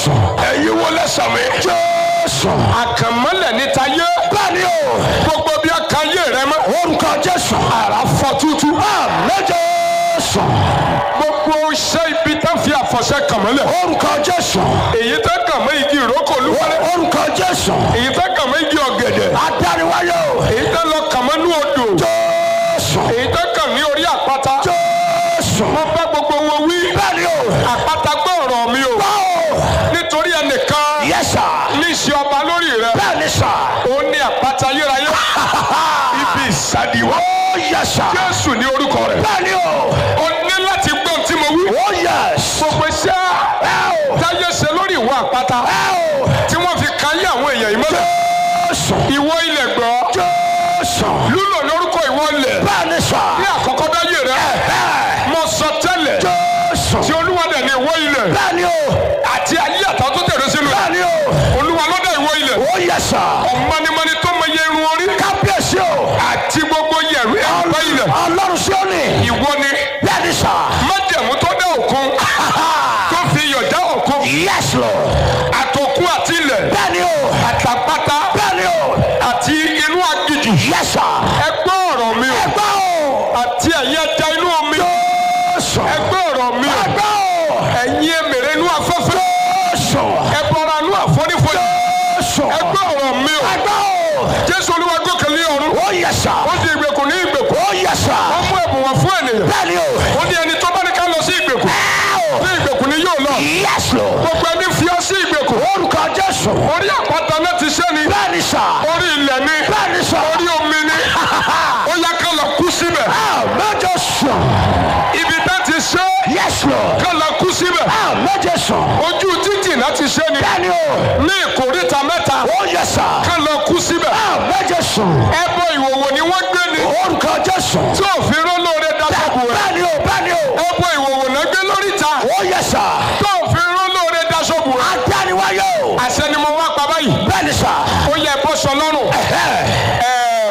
jésù ẹ̀yin wo lẹ́sàn mi. jésù àkànmọ́lẹ̀ ní tayé. bẹ́ẹ̀ni o gbogbo bí a kan yé rẹ mọ́. orúkọ jésù ara fọ́ tútú. àmì jésù gbogbo iṣẹ́ ibi tá fi àfọ̀ṣẹ kànmọ́lẹ̀. orúkọ jésù èyí tá kàn mọ́ igi ìrókò olúwalẹ̀. orúkọ jésù èyí tá kàn mọ́ igi ọ̀gẹ̀dẹ̀. adániwáyé o èyí tá lọ kàn mọ́ ní odò. jésù èyí tá kàn ní orí àpáta. jésù mo bá gbogbo wọn wí. bẹ́ẹ̀ni o àpáta gbọ́ ọ̀rọ̀ mi o. báwo nítorí ẹnìkan yẹsà ní í ṣe ọba lórí rẹ. bẹ́ẹ̀ni sà ó ní àpáta ayérayé. ibi ìsàdìwọ́. ó yẹsà jésù ní orúkọ rẹ̀. bẹ́ẹ̀ni o ó ní láti gbọ́n tí mo wí. ó yẹs gbogbo iṣẹ́ ẹ o táyé ṣe lórí ìwọ àpáta ẹ o tí wọ́n fi kan yé àwọn èèyàn yìí mọ́lẹ̀. jésù ìwọ ilẹ̀ gbọ́ jésù lúlò lórúkọ ìwọ ilẹ̀ bẹ́ẹ̀ni sà ní àkọ́kọ́ dáyé rẹ ẹ mo sọ tẹ́lẹ̀ jésù tí olúwa dẹ̀ ní ìwọ ilẹ̀ bẹ́ẹ̀ni o àti ayé àtàwọn tó tẹ̀lé sínú rẹ̀ bẹ́ẹ̀ni o olúwa ló dá ìwọ ilẹ̀ ó yẹsà ọ̀mọ́nimọ́ni tó mọ iye irun orí kábíyèsí o àti gbogbo yẹ̀rí àgbá ilẹ̀ ọlọ́run sí òní ìwọ ni bẹ́ẹ̀ni sà májẹ̀mú tó dá òkun tó fi iyọ̀ dá òkun yes lord àtòkun àti ilẹ̀ bẹ́ẹ̀ni o àtàpátá bẹ́ẹ̀ni o àti inú aginjù yẹsà ẹ gbọ́ ọ̀rọ̀ mi o ẹgbẹ́ o àti ẹ̀yin ẹja inú omi jésù ẹ gbọ́ ọ̀rọ̀ mi o ẹgbẹ́ o ẹ̀yin èmèrè inú afẹ́fẹ́ jésù ẹ bọra inú àfonífojì jésù ẹ gbọ́ ọ̀rọ̀ mi o ẹgbẹ́ o jésù olúwa gòkè lé ọ̀run ó yẹsà ó di ìgbèkùn ní ìgbèkùn ó yẹsà ó mú ẹ̀bùn wá fún ènìyàn bẹ́ẹ̀ni o ó ní ẹni tó bá ní ká lọ sí ìgbèkùn ní ìgbèkùn ni yóò lọ yes lord gbogbo ẹni fi ọ sí ìgbèkùn orúkọ jésù orí àpáta náà ti ṣẹ́ ni bẹ́ẹ̀ni sà orí ilẹ̀ ni bẹ́ẹ̀ni sà orí omi ni ó yá ká lọ kú síbẹ̀ mẹ́jọ sùn ibi tá ti ṣe yes lord ká lọ kú síbẹ̀ mẹ́jọ sùn ojú títì náà ti ṣe ni bẹ́ẹ̀ni o ní ìkórìtà mẹ́ta ó yẹsà ká lọ kú síbẹ̀ mẹ́jọ sùn ẹbọ ìwòwò ni wọ́n gbé ni orúkọ jésù tí òfin rólóore daṣọ́bù rẹ̀ bẹ́ẹ̀ni o bẹ́ẹ̀ni o ẹbọ ìwòwò náà gbé lóríta ó yẹsà tí òfin rólóore daṣọ́bù rẹ̀ adániwáyé o àṣẹ ni mo wá pa báyìí bẹ́ẹ̀ni sà ó yẹ ẹbọ sọ lọ́rùn ẹ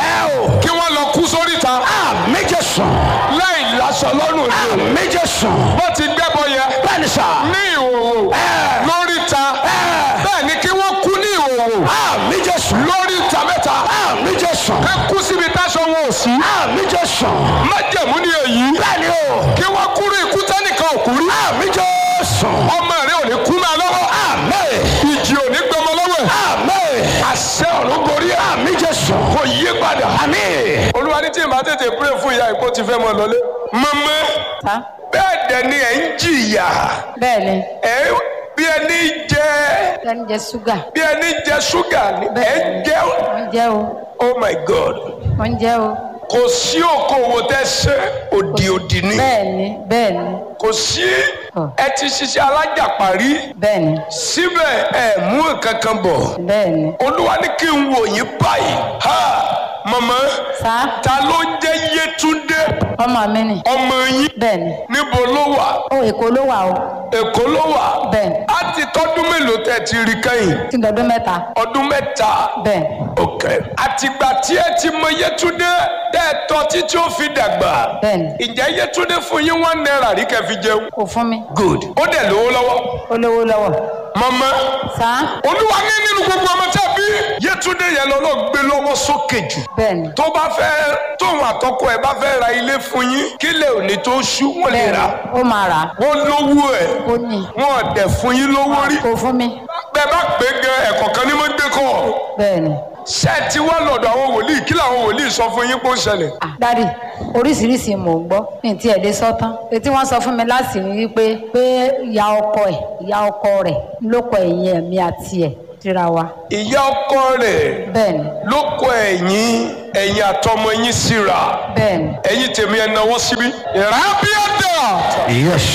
o kí wọ́n lọ kú sóríta mẹ́jọ sùn láì láṣọ lọ́rùn ni mẹ́jọ sùn bó ti gbẹ́bọ yẹ bẹ́ẹ̀ni sà ní ìhòòhò lóríta bẹ́ẹ̀ ni kí wọ́n kú ní ìhòòhò mẹ́jọ sùn lóríta mẹ́ta mẹ́jọ sùn ẹ kú síbi táṣọ wọn ò sí mẹ́jọ sùn májẹ̀mú ni èyí bẹ́ẹ̀ni o kí wọ́n kúrú ikú tẹ́nìkan ò kú rí mẹ́jọ sùn ọmọ rẹ ò ní kú máa lọ́wọ́ àmín ìjì ò ní gbọmọ lọ́wọ́ ẹ̀ àmín àṣẹ ọ̀run gorí ẹ̀ mẹ́jọ sùn kò yí padà. àmín olúwa ní tí n bá tètè pray fún ìyá ìpó ti fẹ́ mọ lọlé. mọ́mọ́ Sá. bẹ́ẹ̀ dẹ̀ ni ẹ̀ ń jìyà bẹ́ẹ̀ ni ẹ̀ bí ẹni jẹ ẹni jẹ ṣúgà bí ẹni jẹ ṣúgà ni ẹ̀ ń Bẹ́ẹ̀. jẹ wọ́n jẹ́ o oh my god wọ́n jẹ́ o kò sí okòwò tẹ ṣe òdì òdì ni bẹ́ẹ̀ ni bẹ́ẹ̀ ni kò sí Ọ̀. ẹ ti ṣiṣẹ́ alájàparí bẹ́ẹ̀ ni síbẹ̀ ẹ mú nǹkan kan bọ̀ bẹ́ẹ̀ ni olúwa ní kí n wò yín báyìí ha mọ̀mọ́ Sá. ta ló ń jẹ́ yétúndé ọmọ mi ni ọmọ yín bẹ́ẹ̀ ni níbo ló wà ó èkó ló wà o èkó ló wà bẹ́ẹ̀ ni á ti tọ́dún mélòó tẹ́ ti rí kẹ́yìn tí dọdún mẹ́ta ọdún mẹ́ta bẹ́ẹ̀ ni ok àtìgbà tí ẹ ti mọ yétúndé tẹ́ ẹ tọ́ títí ó fi dàgbà bẹ́ẹ̀ ni ǹjẹ́ yétúndé fún yín one naira rí kẹ́ fi jẹun kò fún mi good ó dẹ̀ lówó lọ́wọ́ ó lówó lọ́wọ́ mọ̀mọ́ Sá. olúwa ní nínú gbogbo ọmọ tí a bí yétúndé yẹn lọ́lọ́ gbé lọ́wọ́ sókè jù bẹ́ẹ̀ ni tó bá fẹ́ tóun àtọkọ ẹ̀ bá fẹ́ ra ilé fún yín kílẹ̀ òní tó ṣú wọ́n lè bẹ́ẹ̀ rà ni ó máa rà á wọ́n lówó ẹ̀ ó ní wọ́n dẹ̀ fún yín lówó rí kò fún mi bẹ́ẹ̀ bá pé gan ẹ̀kọ́ kan ní mo gbé kọ́ bẹ́ẹ̀ ni ṣé ẹ ti wá lọ́dọ̀ àwọn wòlíì kí làwọn wòlíì sọ fún yín pé ó ń ṣẹlẹ̀ Ah, dádì oríṣiríṣi mò ń gbọ́ ní ti ẹ̀dẹ́ sọ́tán etí wọ́n sọ fún mi láti rí i pé pé ìyá ọkọ ẹ̀ ìyá ọkọ rẹ̀ ló kọ ẹ̀yìn ẹ̀mí àti ẹ̀ síra wa ìyá ọkọ rẹ̀ bẹ́ẹ̀ ni ló kọ ẹ̀yìn ẹ̀yìn àtọmọ yín síra bẹ́ẹ̀ ni ẹ̀yìn tèmi ẹ̀ náwó síbí. ìrábíàdà yes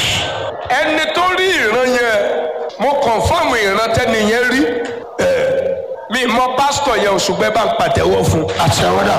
ẹni tó rí ìran yẹn mo kọ̀nfọ́ọ̀mù ìran tẹ́ni yẹn rí ẹ̀ mi mọ pásítọ̀ yẹn òṣùgbẹ́ bá ń pàtẹ́wọ́ fún un. àtẹwọ́dà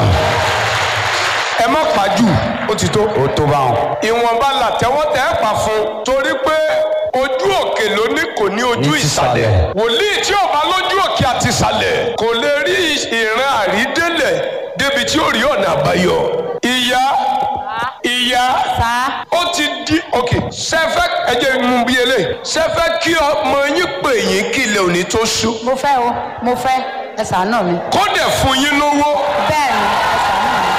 ẹ má pàjù ó ti tó. ó tó bá wọn. ìwọ̀nba làtẹ́wọ́ tẹ́ ẹ pa fún un torí pé ojú òkè ló ní kò ní ojú Ní tìsàlẹ̀. ìsàlẹ̀ wòlíì tí ò bá lójú òkè àti ìsàlẹ̀ kò lè rí ìran àrídélẹ̀ débi tí ó rí ọ̀nà àbáyọ ìyá ìyá ìyá sá ó ti di ok sẹfẹ ẹjẹ mú bí eléyìí sẹfẹ kí ọmọ yín pè yín kí ilẹ̀ òní tó ṣú mo fẹ́ o mo fẹ́ ẹ ṣàánú mi kó dẹ̀ fún yín lówó bẹ́ẹ̀ ni ẹ ṣàánú mi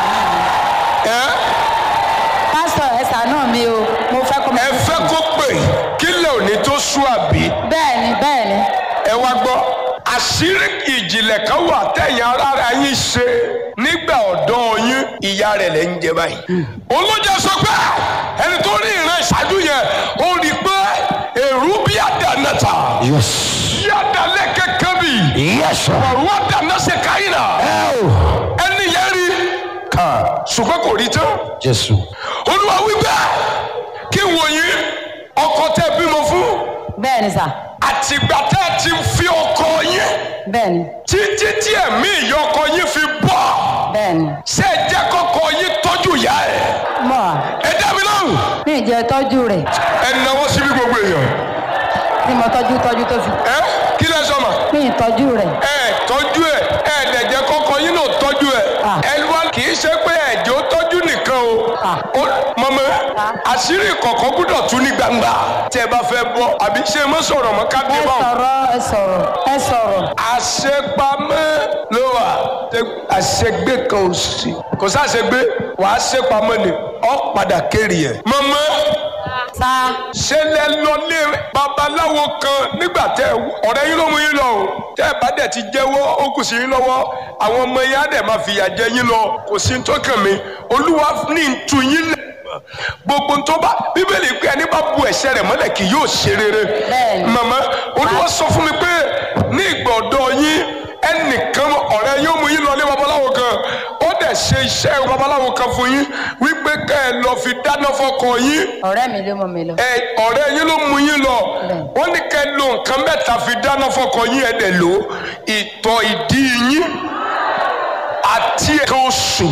ẹ pásítọ̀ ẹ ṣàánú mi o mo fẹ́ kó ẹ fẹ́ kó pè kí ilẹ̀ òní tó ṣú àbí bẹ́ẹ̀ ni bẹ́ẹ̀ ni ẹ wá gbọ́ àṣírí ìjìnlẹ̀ kan wà tẹ̀yìn ara yín ṣe nígbà ọ̀dọ́ yín ìyá rẹ̀ lẹ́ ń jẹ báyìí. olójà sọ pé ẹni tó rí ìran ìṣáájú yẹn ó rí i pé èrú bí àdánátà Yes. bí àdálẹ̀ kẹ́kẹ́ bì Yes, sir. ọ̀rọ̀ àdáná ṣe káyìnà Oh. ẹni yẹn rí Ká. ṣùgbọ́n kò rí tán. Jésù. olúwa wípé kí wòye ọkọ tẹ bímọ fún bẹ́ẹ̀ ni sà àtìgbà tẹ ti fi ọkọ yẹn bẹ́ẹ̀ ni títí tí ẹ̀mí ìyọkọ yín fi bọ̀ bẹ́ẹ̀ ni ṣé ẹ jẹ́ kọ́kọ́ yín tọ́jú ìyá ẹ̀ mọ̀ ẹ dá mi lóhùn mi ì jẹ́ tọ́jú rẹ̀ ẹ náwó síbi gbogbo èèyàn tí mo tọ́jú tọ́jú tó fi ẹ kí lẹ sọ ma mi ì tọ́jú rẹ̀ ẹ tọ́jú ẹ ẹ dẹ̀ jẹ́ kọ́kọ́ yín náà tọ́jú ẹ Ah. ẹ wá kì í ṣe pé ẹ̀jẹ̀ ó tọ́jú nìkan o Ah. Ó- mọ̀mọ́ àṣírí kọ̀ọ̀kan gbúdọ̀ tú ní gbangba tí ẹ bá fẹ́ bọ́ àbí ṣé ẹ mọ́ sọ̀rọ̀ mọ́ ká dé ẹ báwọn. sọ̀rọ̀ ẹ sọ̀rọ̀ ẹ sọ̀rọ̀ àṣepamọ́ ló wà àṣegbé kan ò sí kò sáṣegbé wàá ṣepamọ́ ni ọ padà kéré ẹ̀. mọ̀mọ́ sá ṣe lẹ lọ lé babaláwo kan nígbà tẹ ọ̀rẹ́ yín ló mú yín lọ o tẹ ẹ bá dẹ̀ ti jẹ́wọ́ ó kù sí yín lọ́wọ́ àwọn ọmọ yín á dẹ̀ máa fìyà jẹ yín lọ kò sí tó kàn mí olúwa ní tu yín lẹ̀ gbogbo tó bá bíbélì pé ẹni bá bu ẹ̀ṣẹ̀ rẹ̀ mọ́lẹ̀ kì yóò ṣe rere Bẹ́ẹ̀ni. màmá olúwa sọ fún mi pé ní ìgbà ọ̀dọ́ yín ẹnìkan ọ̀rẹ́ yóò mú yín lọ lé babaláwo kan ó dẹ̀ ṣe iṣẹ́ babaláwo kan fún yín wípé kẹ́ ẹ lọ fi dáná fọ́kọ yín ọ̀rẹ́ mi ló mú mi lọ ẹ ọ̀rẹ́ yín ló mú yín lọ Bẹ́ẹ̀. wọ́n ní kẹ́ lo nǹkan mẹ́ta fi dáná fọkọ yín ẹ̀ dẹ̀ lò ó. ìtọ̀ ìdí yín àti ẹ̀ka oṣù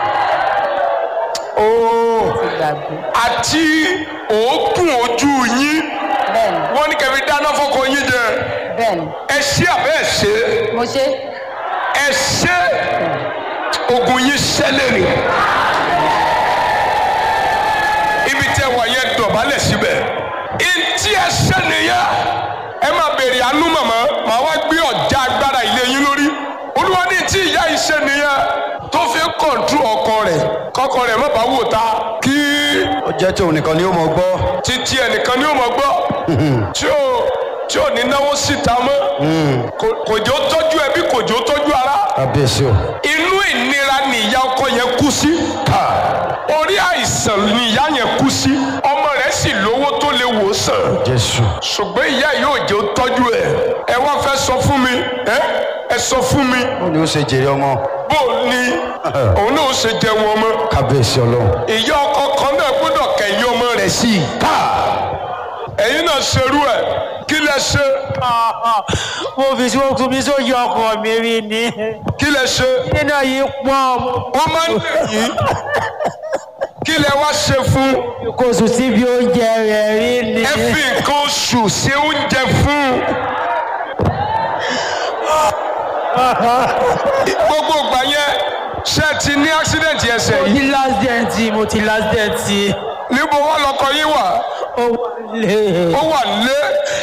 ooo ti gbàgbé àti òógùn ojú yín bẹ́ẹ̀ ni wọ́n ní kẹ́ fi dáná fọkọ yín jẹ bẹ́ẹ̀ ni ẹ ṣé àbẹ́ ẹ ṣe mo ṣe ẹ ṣe ogun yín ṣẹlẹ̀ ni ibi tẹ wà yẹn dọ̀bálẹ̀ síbẹ̀ ntí ẹ ṣe nìyẹn ẹ máa béèrè àánú màmá màá wá gbé ọ̀já agbára ilé yín lórí olúwa ní tí ìyá yìí ṣe nìyẹn tó fi ń kọ̀ǹtú ọkọ rẹ̀ kọ́kọ rẹ̀ má bàa wò ta kí Ó jẹ́ tí òun nìkan ni ó mọ̀ gbọ́. títí ẹnìkan ni ó mọ̀ gbọ́ tí ò tí ò ní náwó síta mọ́ Kò- kòjó tọ́jú ẹbí kòjó tọ́jú ara Kábíyèsí o. inú ìnira ni ìyá ọkọ yẹn kú sí Ká. orí àìsàn ni ìyá yẹn kú sí ọmọ rẹ̀ sì lówó tó lè wò sàn Jésù. ṣùgbọ́n ìyá yóò jẹ́ ó tọ́jú ẹ̀ ẹ wá fẹ́ sọ fún mi ẹ ẹ sọ fún mi Ó ní ó ṣe jèrè ọmọ. bó o ní òun náà ó ṣe jẹun ọmọ Kábíyèsí Ọlọ́run. ìyá ọkọ kan náà gbọ́dọ̀ kẹ̀yìn ọmọ rẹ̀ sí i ká ẹ̀yin náà ṣerú ẹ̀ kí lẹ ṣe mo fi sí okùn mi sóyè ọkọ mi rí ni kí lẹ ṣe nínú yìí pọ̀ wọ́n máa ń lè yín kí lẹ wá ṣe fún kò sùn síbi oúnjẹ rẹ̀ rí ni ẹ fi nǹkan oṣù ṣe oúnjẹ fún gbogbo ìgbà yẹn ṣe ti ní accident ẹsẹ̀ mo yìí ti last dent mo ti last dent níbo wà lọkọ yín wà ó wọlé ó wà nílé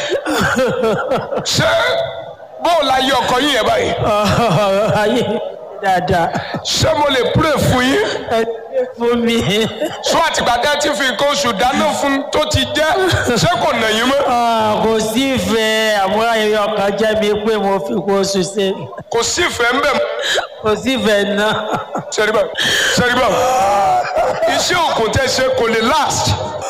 ṣé bóòlù ayé ọkọ yín yẹn báyìí ayé dáadáa ṣé mo lè pray fún yín ẹ ṣe fún mi sọ àtìgbà tẹ́ ti fi nǹkan oṣù dáná fún tó ti jẹ́ ṣé kò nà yín mọ́ Ah, kò sí ìfẹ́ àmọ́ ayẹyẹ ọkàn jẹ́ mi pé mo fi kó oṣù ṣe kò sí ìfẹ́ ń bẹ̀ mọ́ kò sí ìfẹ́ náà sẹ́ríbà sẹ́ríbà iṣẹ́ òkun tẹ́ ṣe kò lè last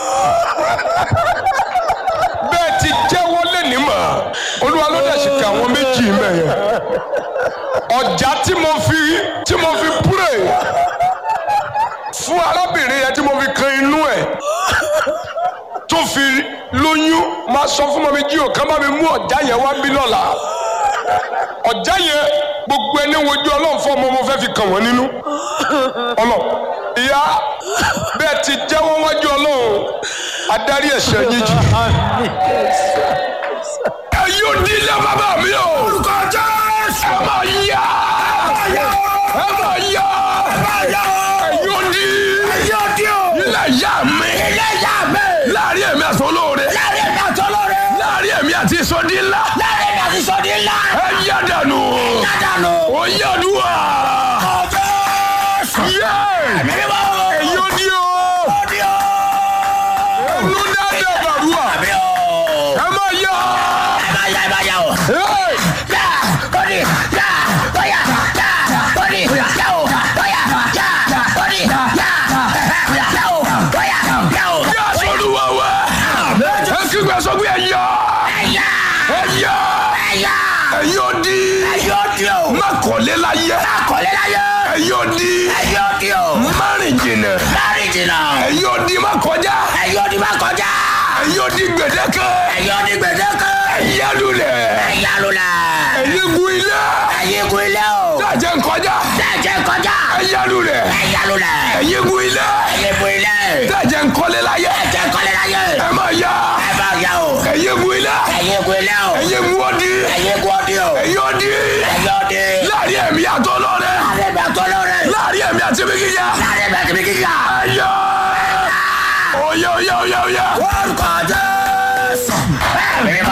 bẹ́ẹ̀ ti jẹ́wọ́ lẹ́ni mọ̀ olúwa ló dẹ̀ ṣe kà àwọn méjì mẹ́yẹn ọjà tí mo fi tí mo fi pray fún arábìnrin yẹn tí mo fi kan inú ẹ̀ tó fi lóyún máa sọ fún mọ́mí jí o kán bá mi mú ọjà yẹn wá bí lọ́la ọjà yẹn gbogbo ẹni wojú ọlọ́run fún ọmọ mo fẹ́ fi kàn wọ́n nínú ọlọ ìyá bẹ́ẹ̀ ti jẹ́wọ́ wájú ọlọ́run adarí ẹ̀ṣẹ̀ yín jì. ẹ yóò di ilé bàbá mi o. orúkọ jésù. ẹ máa yá. ẹ máa yá. ẹ yóò di. ẹ yóò di o. ilé ìyá mi ilé ìyá mi láàrin èmi àti olóore láàrin èmi àti olóore láàrin èmi àti ìsọdí ńlá láàrin èmi àti sọdí ńlá ẹ yá dànù yádànù ó yá dùwà ọ̀fẹ́ yé mímọ́ èyí ó di o ọdí o ẹnu dáadáa bàrúwà àmì o ẹ má yá ẹ máa yá ẹ máa yá o. Hey! yá kọ́ni yá bóyá yá kọ́ni yá o bóyá yá kọ́ni yá yá o bóyá yá o. yá sọlúwa wá ẹ kígbe sọ pé ẹ yá ẹ̀yà ẹ yá ẹ̀yà ẹ̀yin ó di ẹ̀yọ́ di o má kọ́lé láyé kọ́lé láyé ẹ̀yin ó di ẹ̀yọ́ di o má rìn jìnnà láàrin jìnnà ẹ̀yin ó di má kọjá ẹ̀yọ́ di má kọjá ẹ̀yin ó di gbèdéke ẹ̀yọ́ di gbèdéke ẹ̀yà lulẹ̀ ẹ̀yà lulẹ̀ ẹ̀yin gun ilé ẹ̀yìn gun ilé o dájẹ́ nkọjá dájẹ́ kọjá ẹ̀yà lulẹ̀ ẹ̀yà lulẹ̀ ẹ̀yin gun ilé ẹ̀yìn gun ilé dájẹ́ nkọ́lé láyé dájẹ́ kọ́lé láyé ẹ má yá ẹ bá yá o ẹ̀yin gun ilé ẹ̀yìn gun ilé o ẹ̀yin gun ọdí ẹ̀yìn gun ọdí o ẹ̀yin ọdí ẹ̀yọ́ di láàrin ẹ̀mí àtọ́ lọ́rẹ́ láàrin ẹ̀mí àti olóore láàrin ẹ̀mí àti ẹ̀mí gíga láàrin ẹ̀mí àti kíkà ẹ̀yà oyè oyè oyè oyè orúkọ jésù ẹ̀mí